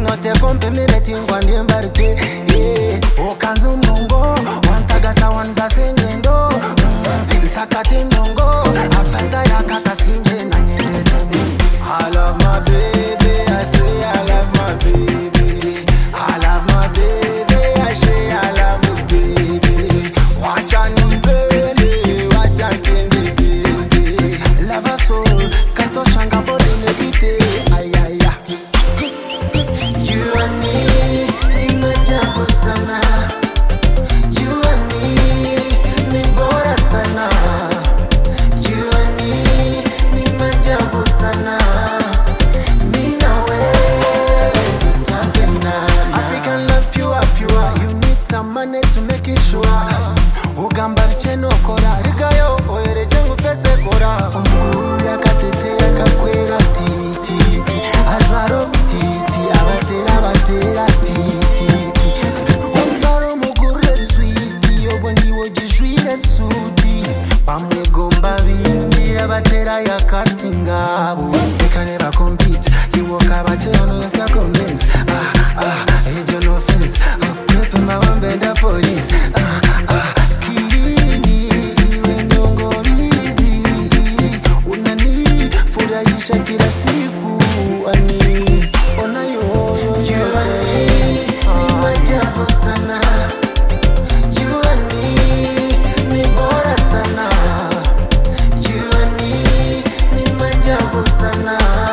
notekompemeretingwa ndiembarike yeah. ukanzi mnongo wantagasa wanzasengendo mm. nsakate ndongo afata yakakasinje nanyerete I love my baby, I swear I love my baby. I love my baby, I say I love my baby. Wacha nimpende, wacha nipende baby. Love her so, kato shanga body negite. Ay ay ay. You and me, ni majabu sana. You and me, ni bora sana. You and me, ni majabu sana. Mimi na wewe tutapendana. African love pure pure. You need some money to make it sure. Ugamba bicheno kora rigayo oyereje ngupese kora. Omuguru akatete akakwera titi ti. Ajwaro titi abatera batera titi ti. Umtaro mugure sweet obwo ndiwo gijwire suti. Bamwegomba bindira batera yakasingabo. Reka ne bakompete iwoka batera no yasya convince. Ah ah ejo no offense. Akwepe mawambenda police. Ah ah kirini iwe ndongorizi. Unani furahisha kila siku ani ona yoyo you and me ni majabu sana you and me ni bora sana you and me ni majabu sana